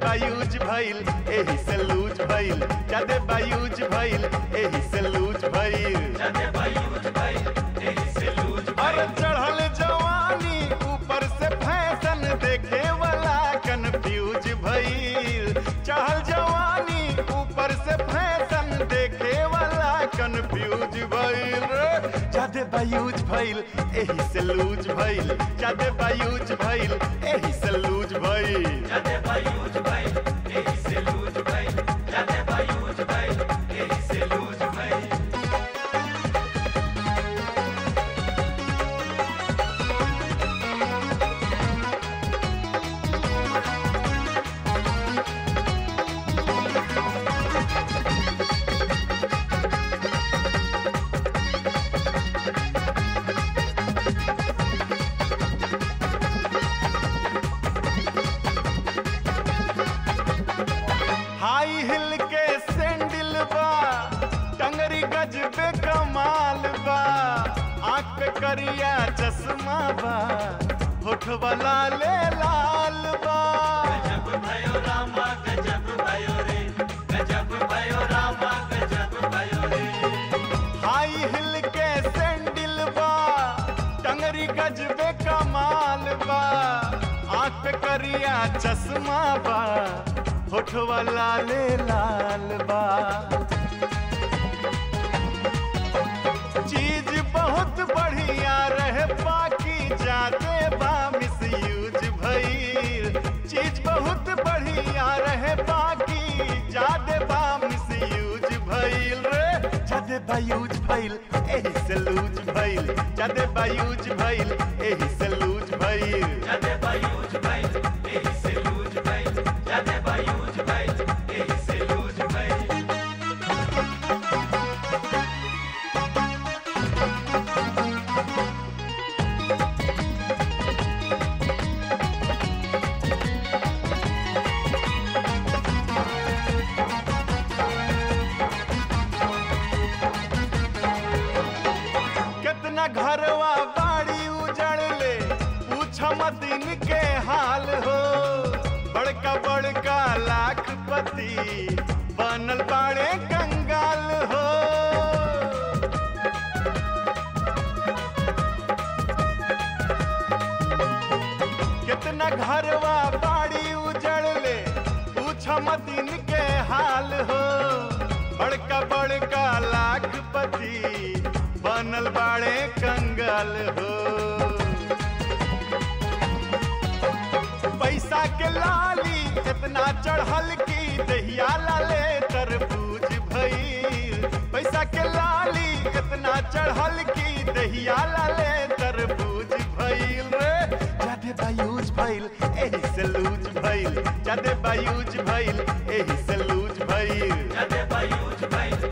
बायूज भइल एही से लूज भइल ज्यादा बायूज भइल एही से लूज भइल अरे चढ़ल जवानी ऊपर से फैशन देखे वाला कंफ्यूज भइल चढ़ल जवानी ऊपर से फैशन देखे वाला कंफ्यूज भइल रे ज्यादा बायूज भइल एही से लूज भइल ज्यादा बायूज भइल एही से लूज भइल हाई हिल के सैंडल बा टंगरी गजबे कमाल बा आंख पे करिया चश्मा बा होठ वाला ले लाल बा हाई हिल के सैंडल बा टंगरी गजबे कमाल बा आंख पे करिया चश्मा बा होठ वाला ले लाल बा चीज बहुत बढ़िया रहे बाकी जाते बा मिसयूज भइल चीज बहुत बढ़िया रहे बाकी जादे बा मिसयूज भइल रे जादे बायूज भइल एही से लूज भइल जादे बायूज भइल एही से लूज भइल कितना घरवा बाड़ी उजड़ ले पूछ मदिन के हाल हो बड़का बड़का लाखपति बनल बाड़े कंगाल हो कितना घरवा बाड़ी उजड़ ले पूछ मदिन के हाल हो बड़का बड़का लाखपति बनल बाड़े कंगाल हो पैसा के लाली इतना चढ़ल की दहिया लाले तरबूज भइल पैसा के लाली इतना चढ़ल की दहिया लाले तरबूज भइल रे जादे बायूज भइल एही से लूज भइल जादे बायूज भइल एही से लूज भइल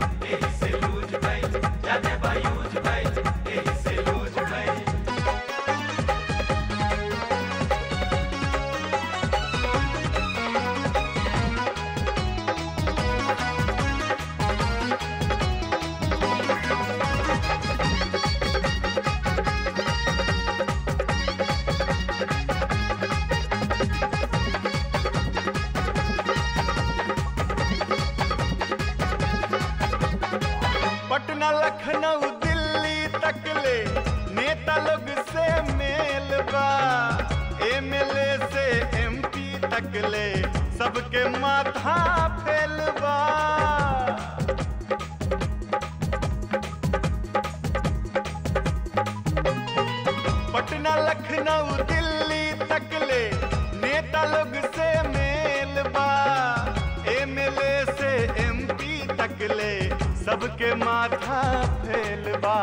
पटना लखनऊ दिल्ली तक ले नेता लोग से मेल बा एमएलए से एमपी तक ले सबके माथा फेल बा पटना लखनऊ दिल्ली तक ले नेता लोग से मेल बा एमएलए से एमपी तक ले सबके माथा फेल बा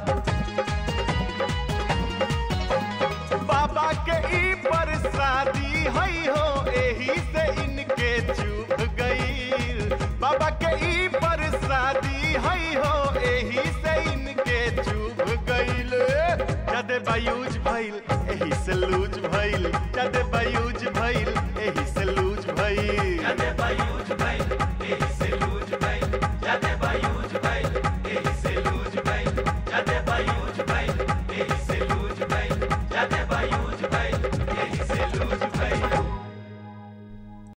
बाबा के ई पर शादी हई हो एही से इनके चुभ गई बाबा के ई पर शादी हई हो एही से इनके चुभ गईल जदे बायूज भइल